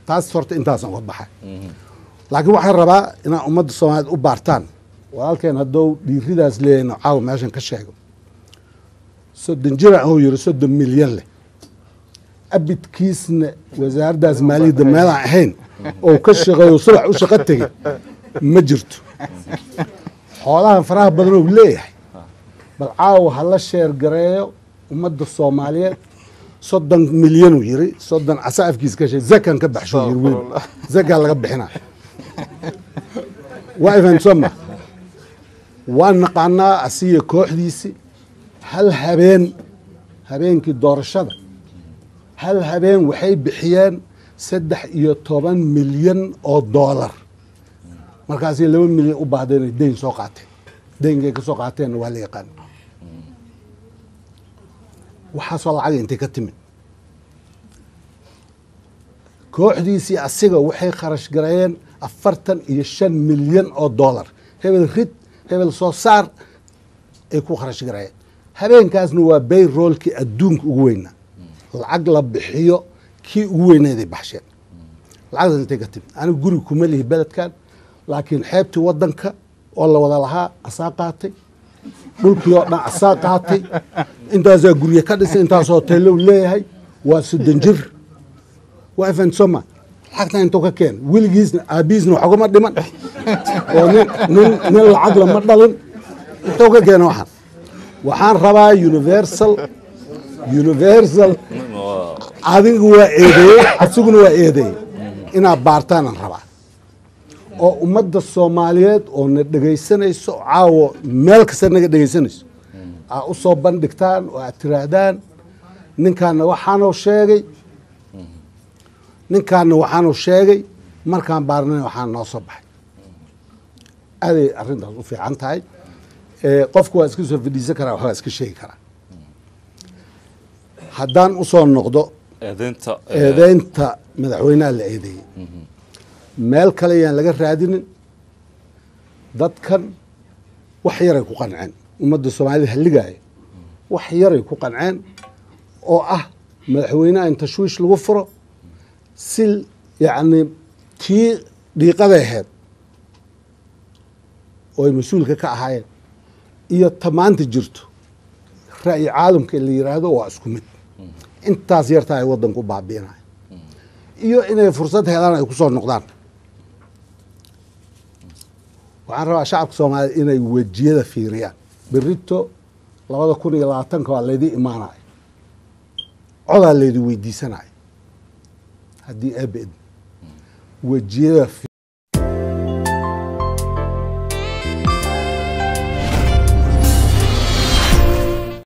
taas horta intaasan uga baxay laakiin waxaan rabaa inaa ummadda soomaaliyeed u baartaan walaalkeen haddou dhiiridaas leeyahayno caawa meeshan ka sheego soddon jira ou yiri soddon milyan leh abidkiisna wasaaraddaas maaliyadda meelaan ahayn oo ka shaqeeyo subax u shaqo tegey ma jirto xoolahan faraha badan ou leeyahay bal caawa ha la sheer gareeyo ummadda soomaaliyeed soddon milyanuu yiri soddon asa afkiis ka sheeg zakan ka baxshuu yiri wiil zakaa laga bixina waa ifansoma waan naqaanaa asiga kooxdiisi hal habeen habeenkii doorashada hal habeen waxay bixiyeen saddex iyo toban milyan oo doolar markaasay laba milyan u baahdeen ay deyn soo qaateen deynkay ka soo qaateenna waa la yaqaan waxaasoo lacaga intay ka timid kooxdiisii asiga waxay kharash gareeyeen afartan iyo shan milyan oo doolar hebel rid hebel soo saar ay ku kharash gareeyeen habeenkaasna waa bayroolkii adduunka ugu weynaa lacag la bixiyo kii ugu weyneeday baxsheen lacagdaas intay ka timid aniga guri kuma lihi beledkan laakiin xeebtii wadanka oo la wada lahaa asaa qaatay dhulkii oo dhan asaa qaatay intaasaa gurye ka dhisay intaas hoteello leeyahay waa soddon jir waa ifensoma lacagtan intuu ka keen weligiisna aabihiisna wax ugama dhiman oo nin nin nin lacag lama dhalin intuu ka keena waxaan waxaan rabaa universal universal adigu waa eedeeyey asiguna waa eedeeyey inaad baartaanaan rabaa oo ummadda soomaaliyeed oo na dhegaysanayso caawo meel kasta naga dhegaysanayso aa u soo bandhigtaan oo aad tiraahdaan ninkaana waxaanuu sheegay ninkaana waxaanuu sheegay markaan baarnana waxaan noo soo baxay aaday arrintaas u fiican tahay qofku waa iska soo fadhiisan karaa waxbaa iska sheegi karaa haddaan usoo noqdo eedeynta eedeynta madaxweynaha la eedeeyey meel kale yaan laga raadinin dadkan wax yaray ku qanceen ummadda soomaalida halligaaya wax yaray ku qanceen oo ah madaxweynaha in tashwiish lagu furo si yacni tii dhiiqaday ahayd oo ay mas-uulka ka ahaayeen iyo tamaanta jirto ra'yi caalamka la yiraahdo waa isku mid intaas yartaa ay waddanku baabi'inayo iyo inay fursad helaan ay ku soo noqdaan waxaan rabaa shacabka soomaaliya inay wejiyada fiiriyaan berito labada kun iyo labaatanka waa laydii imaanayo codaa laydi weydiisanayo haddii eebed wejiyada